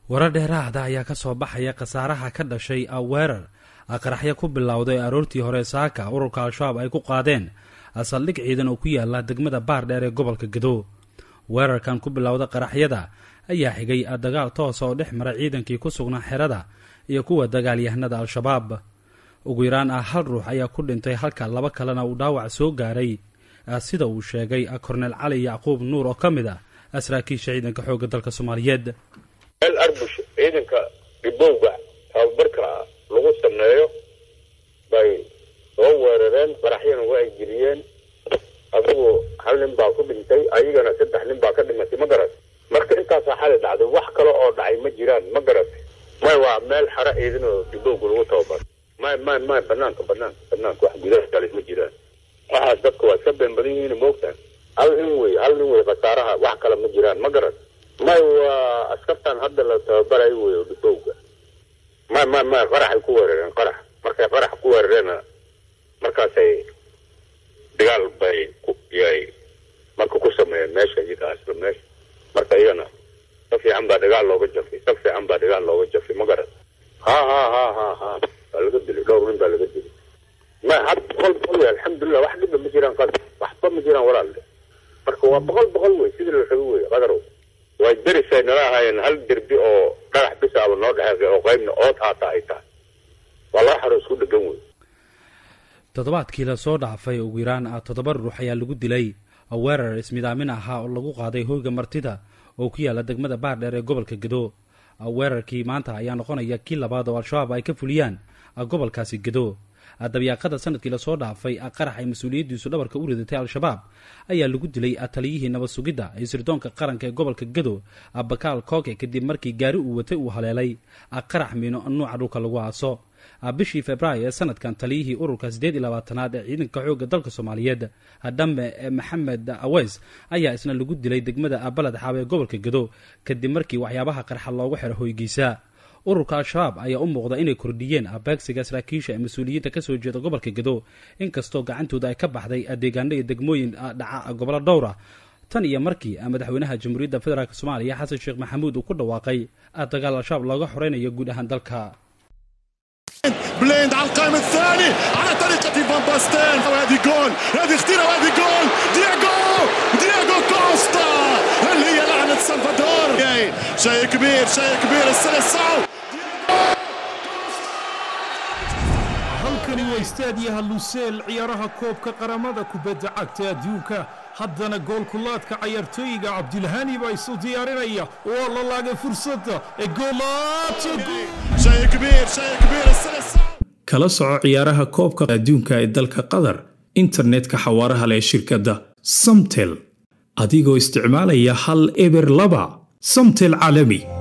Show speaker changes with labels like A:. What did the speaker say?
A: warar dheeraada ayaa ka soo baxaya khasaaraha ka dhashay weerar qaraxyo ku bilowday aroortii hore saaka ururka al-shabaab ay ku qaadeen saldhig ciidan oo ku yaala degmada baardheer ee gobolka gado weerarkan ku bilowda qaraxyada ayaa xigay dagaal toosa oo dhex mara ciidankii ku sugnaa xerada iyo kuwa dagaalyahanada al-shabaab ugu yaraan ah hal ruux ayaa ku dhintay halka laba kalena uu dhaawac soo gaaray sida uu sheegay korneel cali yacquub nuur oo ka mid ah saraakiisha ciidanka xoogga dalka soomaaliyeed
B: meel arbush ciidanka dhibowga tababarka lagu sameeyo bay soo weerareen qaraxyana waa ay geliyeen adigu hal nin baa ku dhintay ayagana saddex nin baa ka dhimatay ma garat marka intaasaa xali dhacday wax kale oo dhacay ma jiraan ma garat may waa meel xaro ciidan oo dhibowga lagu tababaro may may may banaanka banaanka banaanka wax gudaha kale ma jiraan waxaas dadka waa iska been badan yihiin moogtaan hal nin wey hal nin wey khasaaraha wax kale ma jiraan ma garat may waa askartan hadda la tababarayo wey oo dhibowga may may may qaraxay ku weerareen qarax markay qarax ku weerareena markaasay dagaal bay yay marka ku sameeyeen meesha iyaga asla meesha marka iyagana sa fiican baa dagaal looga jafay sa fiican baa dagaal looga jafay ma garan ha ha ha ha ha baa laga dilay dhowr nin baa laga dilay ma had boqol boqol wey alxamdulilah wax dhiba ma jiraan qad waxba ma jiraan walaalle marka waa boqol boqol wey sidii la rabo wey qadarow way derisay nala ahaayeen hal derbi oo dhagax bisaaba noo dhexeeqay oo qaybna ood haata ay tahay waa laba xaro isku dhegan wey
A: toddobaadkii lasoo dhaafay ugu yaraan toddoba ruux ayaa lagu dilay weerar ismidaamin ahaa oo lagu qaaday hoyga martida oo ku yaala degmada baardheer ee gobolka gado weerarkii maanta ayaa noqonaya kii labaad oo al-shabaab ay ka fuliyaan gobolkaasi gado dabyaaqada sanadkii lasoo dhaafay qarax ay mas-uuliyaddiisu dhabarka u ridatay al-shabaab ayaa lagu dilay taliyihii nabad sugidda ee sirdoonka qaranka ee gobolka gado bakaal kooke kadib markii gaari uu watay uu haleelay qarax miino nuuca dhulka lagu aaso bishii februaayo ee sanadkan taliyihii ururka siddeed iyo labaatanaad ee ciidanka xoogga dalka soomaaliyeed dhamme maxamed aweys ayaa isna lagu dilay degmada baled xaab ee gobolka gado kadib markii waxyaabaha qarxa loogu xiro hoygiisa ururka al-shabaab ayaa u muuqda inay kordhiyeen abeegsiga saraakiisha ee mas-uuliyiinta kasoo jeeda gobolka gado inkastoo gacantooda ay ka baxday deegaano iyo degmooyin dhaca gobollo dhowra tan iyo markii madaxweynaha jamhuuriyadda federaalk soomaaliya xasan sheekh maxamuud uu ku dhawaaqay dagaal al-shabaab looga xoreynayo guud ahaan dalka
C: بليند على القائم الثاني على طريقة فان باستين وهذه جول هذه خطيرة وهذه جول دياغو دياغو كوستا هل هي لعنة سلفادور شيء كبير شيء كبير السلسعو
D: halkani waa istaadiyaha luseel ciyaaraha koobka qaramada kubadda cagta adduunka haddana goolkulaadka cayaartooyiga cabdilhani baa isu diyaarinaya waa la laagay fursadda ee
E: kala soco ciyaaraha koobka adduunka ee dalka qatar internetka xawaaraha leh shirkadda samtel adigoo isticmaalaya hal eber laba samtel caalami